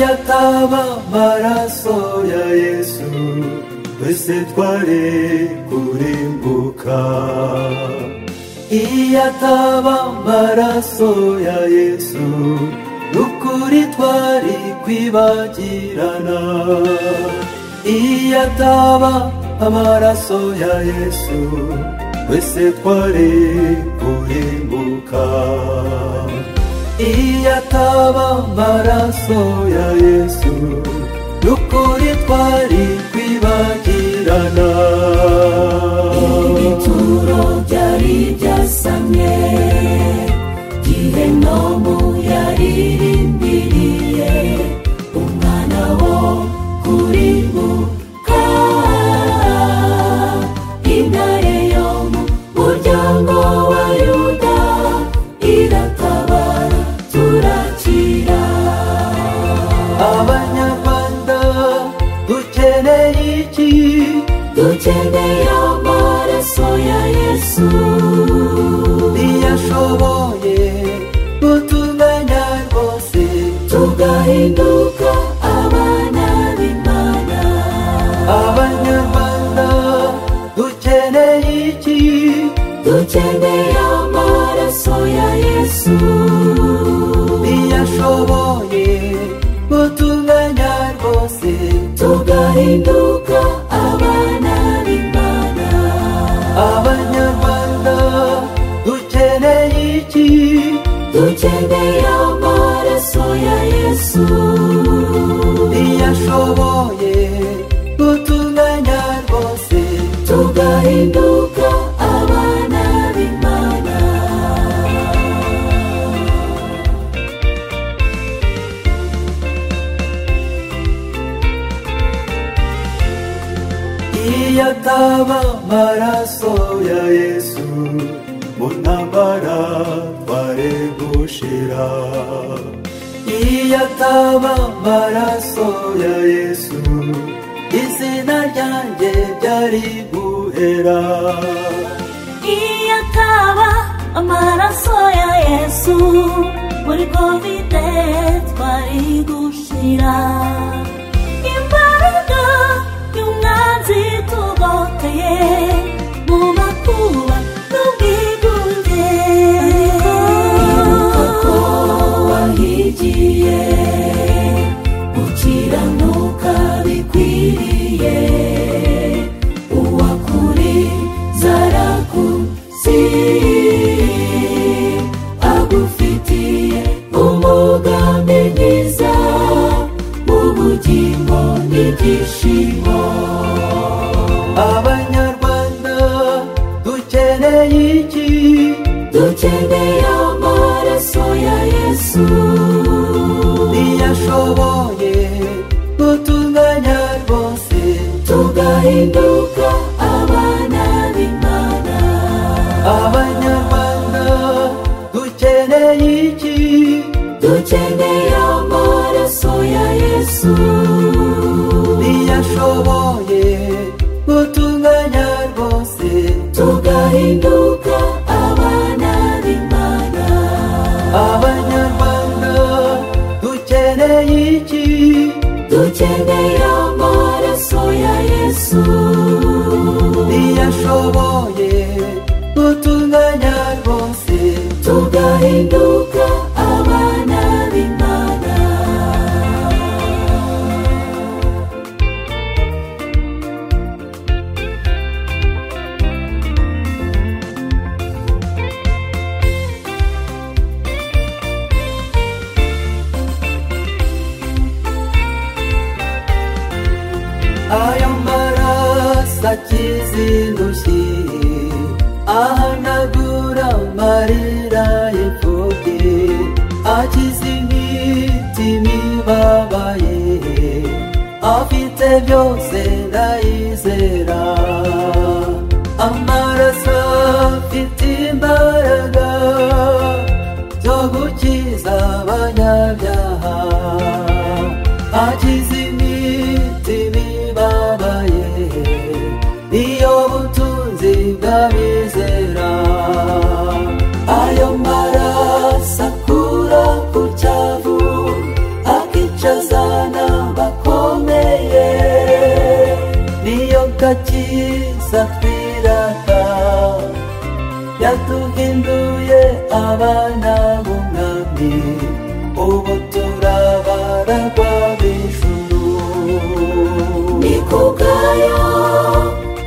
yaba amaraso ya yesu twese twari kurimbuka iyo ataba amaraso ya yesu ukuri twari kwibagirana iyo ataba amaraso ya yesu twese twari kurimbuka iyo ataba amaraso ya yesu n'ukuri twari kwibagirana ibituro byari byasamye gihenomu yaririmbiriye umwana wo kurimbuka intare yo mu muryango wa yuda iratabara turakira abanyarwanda dukeneye iki dukeneye amaraso ya yesu ntiyashoboye gutumenya rwose tugahinduka abana b'imana abanyarwanda dukeneye iki dukeneye amaraso ya yesu ntiyashoboye gutumenya rwose tugahinduka abana b'imana abanyarwanda dukeneye iki dukeneye amaraso ya yesu ntiyashoboye gutunganya rwose tugahinduka abana b'imana iyo ataba amaraso ya yesu mu ntambara twari gushira iyo ataba amaraso ya yesu izina ryanjye ryari guhera iyo ataba amaraso ya yesu muri kovide twari gushira imbaraga y'umwanzi tugoteye mu makuba n'ubwigunge wibuka ko wahigiye gukiranuka bikwiriye uwakuri zarakuzi agufitiye umugambi mwiza ubugingo n'ibyishimo abanyarwanda dukeneye iki dukeneye amaraso ya yesu ntiyashoboye gutunganya rwose tugahinduka abana b'imana abanyarwanda dukeneye iki dukeneye amaraso ya yesu ntiyashoboye gutunganya rwose tugahinduka abana b'imana abanyarwanda dukeneye iki dukeneye amaraso ya yesu ntiyashoboye gutunganya rwose tugahinduka abana b'imana ayo maraso akiza indushyi ahanagura amarira y'imfubyi akiza imitima ibabaye afite byose ndayizera amaraso afite imbaraga byo gukiza abanyabyaha akiza imitima ibabaye iyo butunzi bw'abizera ayo maraso akura ku cyavu akicaza abana bakomeye niyo gakiza twirata yatuhinduye abana b'umwami ubu turabaragwa b'ijuru ni kubwayo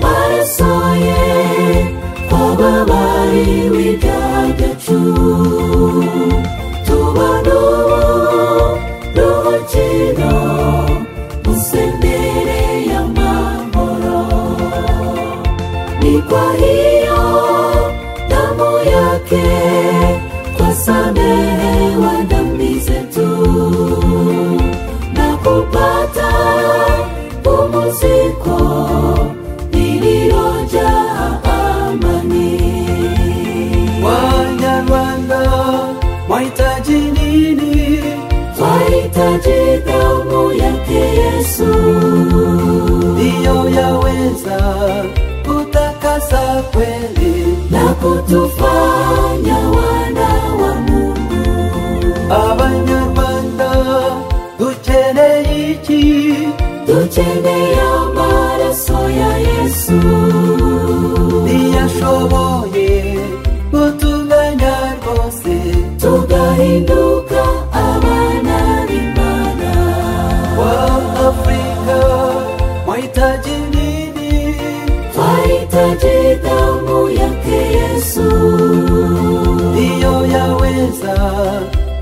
maraso ye kwababariwe ibyacu tubona ubu ruhukiro musendere y'amahoro ni kwa hiyo damu yake twasamehewa dhambi zetu na kupata pumziko lililojaa amani. Wanyarwanda mwahitaji nini? Twahitaji damu yake Yesu, Ndiyo yaweza kutakasa kweli na kutufanya wana wa Mungu. Abanyarwanda dukeneye iki? Dukeneye maraso ya Yesu, Ntiyashoboye kutunganya rwose tugahinduka abana b'Imana. wa Afrika mwahitaji nini? twahitaji damu yake yesu Ndiyo yaweza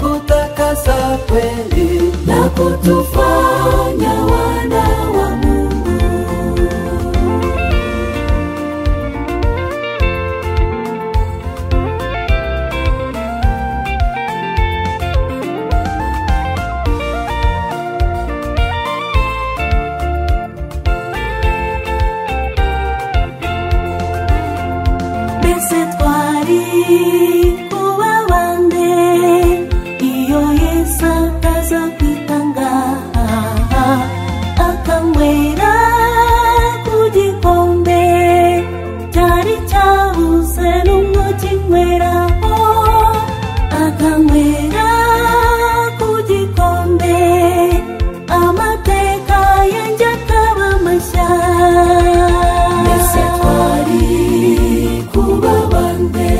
kutakasa kweli na kutufanya wana wa mungu mbese twari kuba bande iyo yesu ataza kwitanga akanywera ku gikombe cyari cyabuze n'umwe ukinyweraho akanywera ku gikombe amateka yanjye akaba mashya mbese twari kuba bande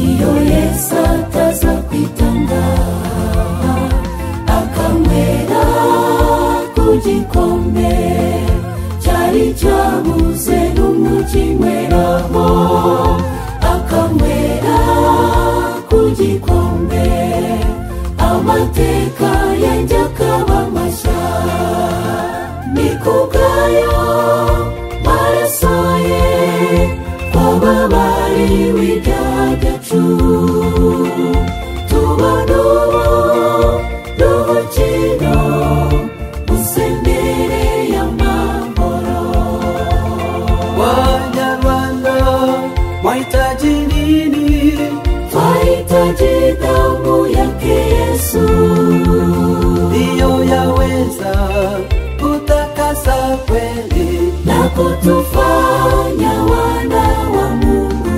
iyo yesu ataza kwitanga akanywera ku gikombe cyari cyabuze n'umwe ukinyweraho akanywera ku gikombe amateka yanjye akaba mashya ni kubwayo maraso ye twababariwe ibyaha byacu tubona ubu ruhukiro musendere y'amahoro Wanyarwanda mwahitaji nini? twahitaji damu yake yesu Ndiyo yaweza kutakasa kweli na kutufanya wana wa mungu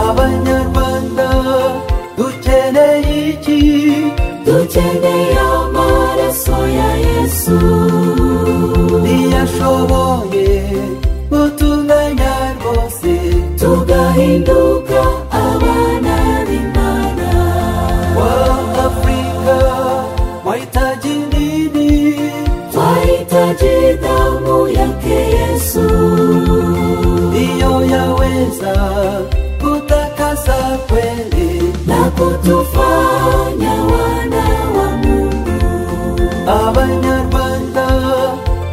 Abanyarwanda dukeneye iki? dukeneye amaraso ya yesu Ntiyashoboye kutunganya rwose tugahinduka abana b'imana wa Afrika mwahitaji nini? twahitaji damu yake yesu Ndiyo yaweza kutakasa kweli na kutufanya wana wa mungu Abanyarwanda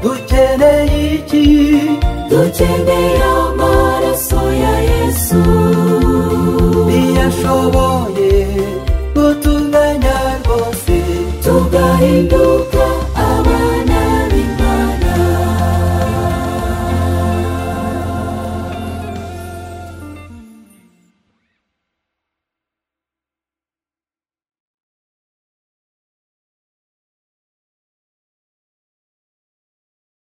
dukeneye iki? dukeneye